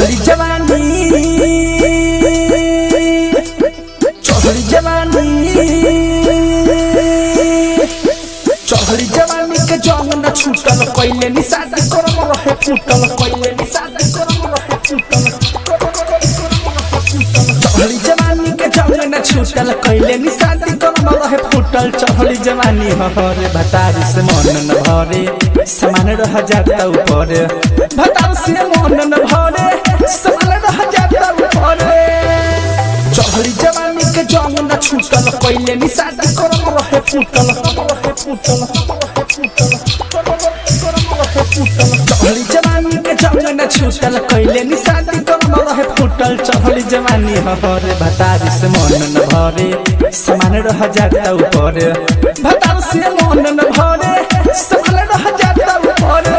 चढ़ली जवानी चढ़ली जवानी चढ़ली जवानी के जंग न छूटल कैले नि शादी करम रहे फूटल कैले नि शादी करम रहे फूटल चढ़ली जवानी के जंग न छूटल कैले नि शादी करम रहे फूटल चढ़ली जवानी हरे भतारी से मन न भरे समान रह जाता ऊपर भतार से मन न भरे समान रह जाता ऊपर चढ़ली जवानी के जंग न छूटल कैले नि शादी करम रहे फूटल रहे फूटल रहे फूटल चढ़ली जवानी के जंग न छूटल कैले नि शादी करम रहे फूटल चढ़ली जवानी हरे भतारी से मन न भरे समान रह जाता ऊपर भतार से मन न भरे समान रह जाता ऊपर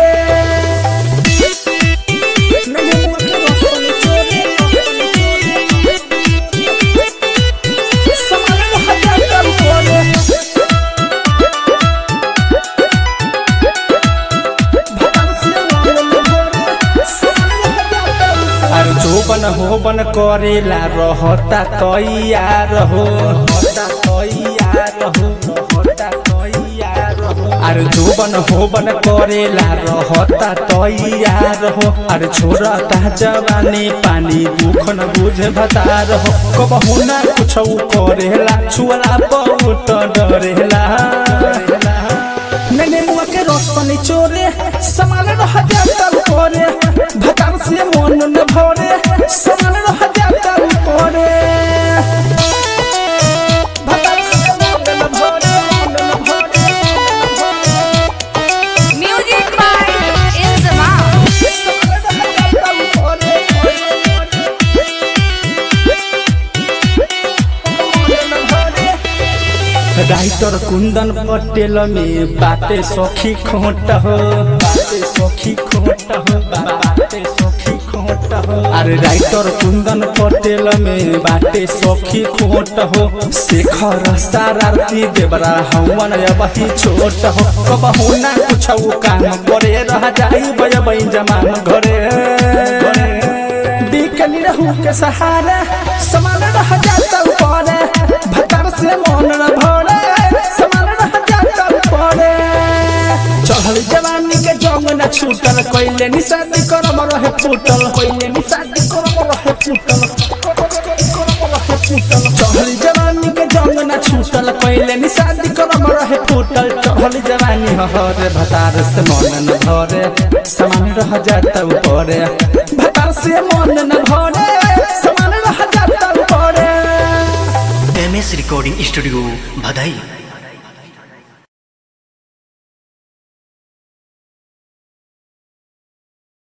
समान रह जाता ऊपर अरे जोबन होबन करेला रहता तैयार हो रहता तैयार हो रहता तैयार हो अरे जोबन होबन करेला रहता तैयार हो अरे छोड़ता जवानी पानी दुख न बुझ भतार हो कबहू ना कुछ करेला छुअला बहुत डरेला मैंने मुआ के रोशनी चोरे समान रह जाता ऊपरे भतार से मन न भरे समान रह जाता ऊपरे भतार से मन न भरे मन न भरे Music by Inzama. समान रह जाता ऊपरे मन न भरे राइटर कुंदन पटेल में बाते सखी खोट हो बाते सखी खोट हो बाते सखी खोट हो अरे राइटर कुंदन पटेल में बाते सखी खोट हो शेखर सारार्थी देवरा हवन अबही छोट हो कबहू ना कुछ काम करे रह जाई बजबई जमान घरे बिकनी रहू के सहारा समान रह जाता ऊपर भतर से मन न भरे समान रह जाता ऊपर चढ़ल जवानी के जंग न छूटल कैले नि शादी करम रहे फूटल कैले नि शादी करम रहे फूटल चढ़ल जवानी के जंग न छूटल कैले नि शादी करम रहे फूटल चढ़ल जवानी हरे भतार से मन न भरे समान रह जाता ऊपर भतार से मन न भरे समान रह जाता ऊपर एम एस रिकॉर्डिंग स्टूडियो भदई